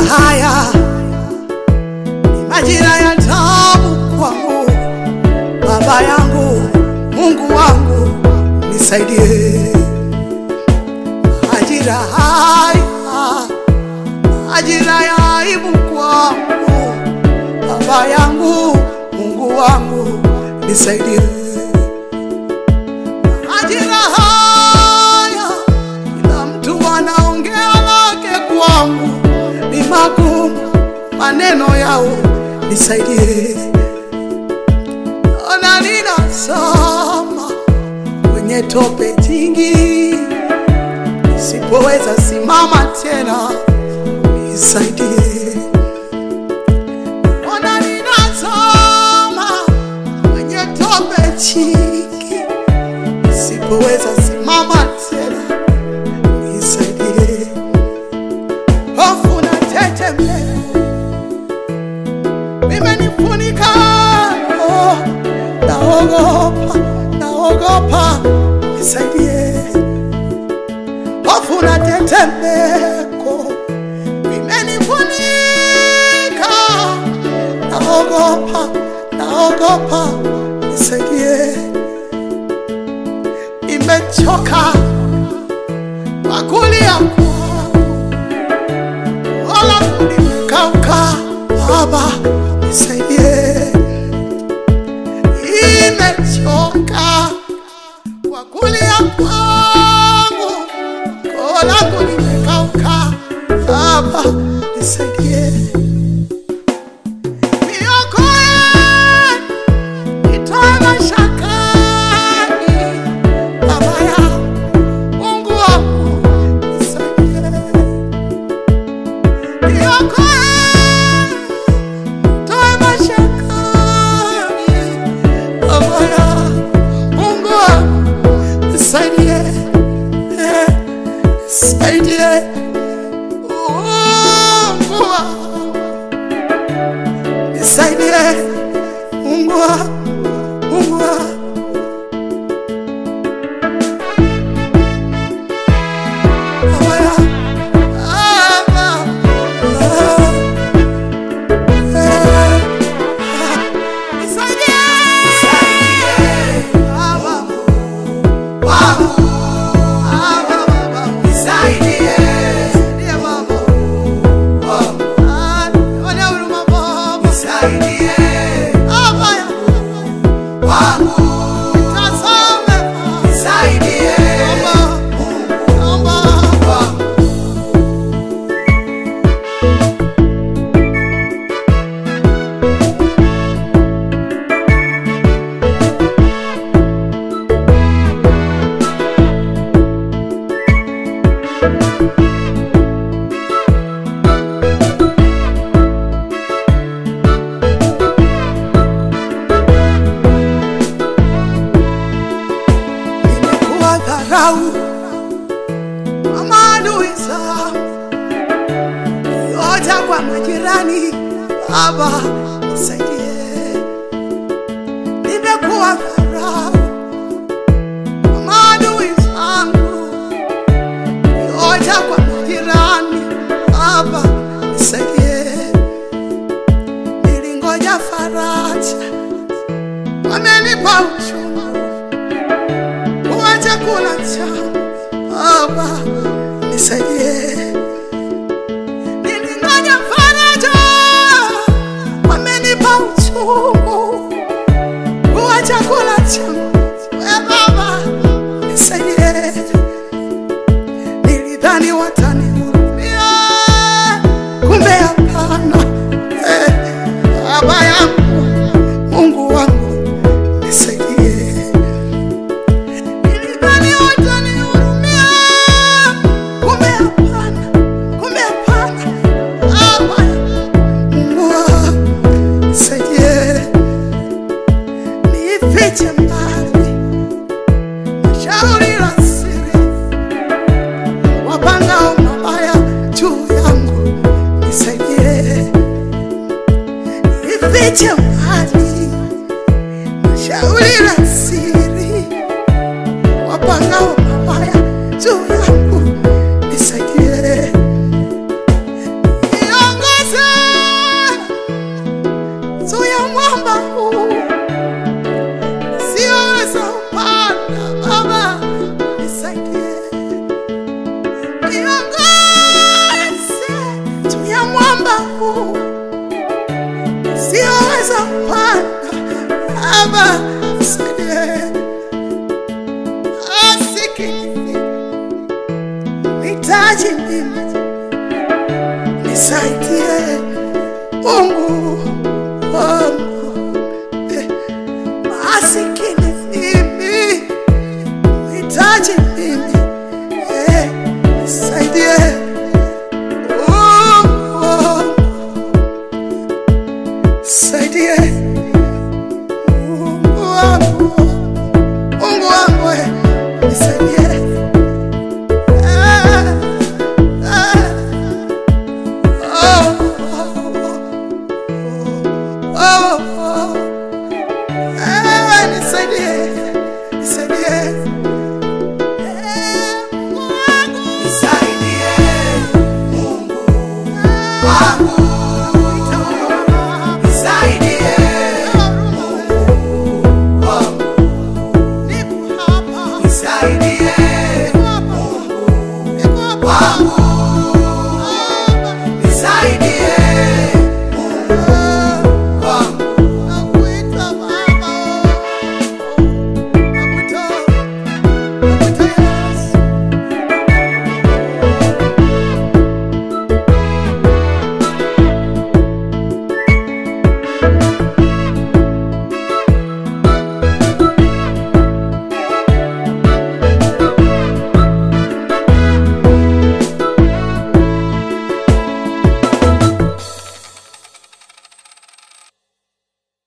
haya ni majira ya tabu kwangu. Baba yangu, Mungu wangu, nisaidie. Majira haya, majira ya aibu kwangu. Baba yangu, Mungu wangu, nisaidie. Majira haya, kila mtu anaongea lake kwangu, ni magumu maneno yao, nisaidie. Ona ninazama kwenye tope jingi, nisipoweza simama tena, nisaidie. Ona ninazama kwenye tope jingi, nisipoweza simama tena, nisaidie. Hofu na tetemeko imenifunika, oh, naogopa, naogopa, nisaidie. Hofu na tetemeko imenifunika, naogopa, naogopa, nisaidie. Nimechoka kwa kulia kwangu, wala nimekauka, Baba nisaidie. Nimechoka kwa kulia kwangu, koo langu limekauka, Baba nisaidie. Niokoe, nitoe mashakani, Baba yangu, Mungu wangu nisaidie. Niokoe, toe mashakani, Baba yangu, Mungu wangu nisaidie. Eh, nisaidie. Mungu wangu nisaidie. Mungu wangu, Mungu wangu Baba yangu, Baba, ah, eh, nisaidie. Baba, wangu, Baba, Baba, nisaidie. Nisaidie Baba. Ah, nione huruma Baba. Baba yangu, nitazame Baba. Naomba, naomba. Nimekuwa dharau kwa maadui zangu, yote kwa majirani. Baba nisaidie. Nimekuwa dharau kwa maadui zangu, yote kwa majirani. Baba nisaidie. Nilingoja faraja, wamenipa uchungu kuwa chakula changu. Baba nisaidie. Nilingoja faraja, wamenipa uchungu kuwa chakula changu. We Baba nisaidie. Nilidhani watanihurumia, kumbe hapana. Eh, Baba yangu, Mungu wangu nisaidie. Nilidhani watanihurumia, kumbe hapana, kumbe hapana. Baba, Mungu wangu, nisaidie. Nifiche mbali mashauri la siri, wapangao mabaya juu yangu, nisaidie. Nifiche mbali mashauri la siri wapangao mabaya juu yangu nisaidie. Niongoze nisaidie Mungu wangu, Eh, masikini mimi, hitaji mimi, Eh, nisaidie Mungu wangu, nisaidie Mungu wangu, Mungu wangu, eh, nisaidie Ah, ah. Oh, oh, oh. Eh, nisaidie, nisaidie. Eh, Mungu wangu. Nisaidie Mungu wangu